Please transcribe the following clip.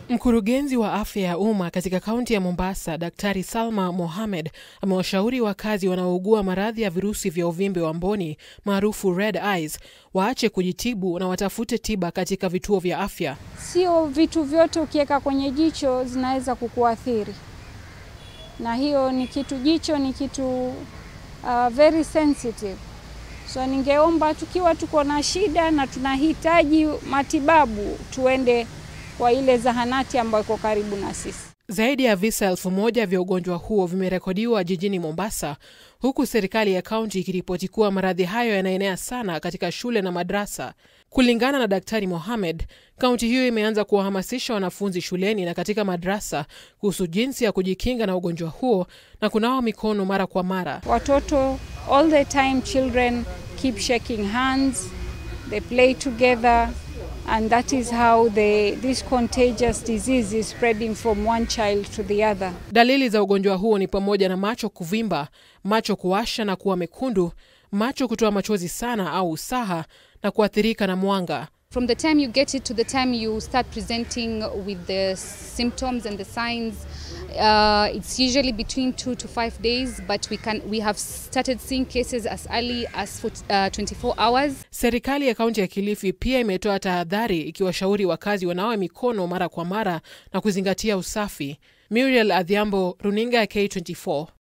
Mkurugenzi wa afya ya umma katika kaunti ya Mombasa, Daktari Salma Mohamed amewashauri wakazi wanaougua maradhi ya virusi vya uvimbe wa mboni maarufu red eyes waache kujitibu na watafute tiba katika vituo vya afya. Sio vitu vyote ukiweka kwenye jicho zinaweza kukuathiri, na hiyo ni kitu, jicho ni kitu uh, very sensitive. So ningeomba tukiwa tuko na shida na tunahitaji matibabu tuende kwa ile zahanati ambayo iko karibu na sisi. Zaidi ya visa elfu moja vya ugonjwa huo vimerekodiwa jijini Mombasa, huku serikali ya kaunti ikiripoti kuwa maradhi hayo yanaenea sana katika shule na madrasa. Kulingana na Daktari Mohamed, kaunti hiyo imeanza kuwahamasisha wanafunzi shuleni na katika madrasa kuhusu jinsi ya kujikinga na ugonjwa huo na kunawa mikono mara kwa mara. Watoto all the time children keep shaking hands, they play together and that is how the, this contagious disease is spreading from one child to the other. Dalili za ugonjwa huo ni pamoja na macho kuvimba, macho kuwasha na kuwa mekundu, macho kutoa machozi sana au usaha na kuathirika na mwanga. From the time you get it to the time you start presenting with the symptoms and the signs, uh, it's usually between two to five days, but we can we have started seeing cases as early as for, uh, 24 hours. Serikali ya kaunti ya Kilifi pia imetoa tahadhari ikiwashauri wakazi wanawe mikono mara kwa mara na kuzingatia usafi. Muriel Adhiambo, runinga ya K24.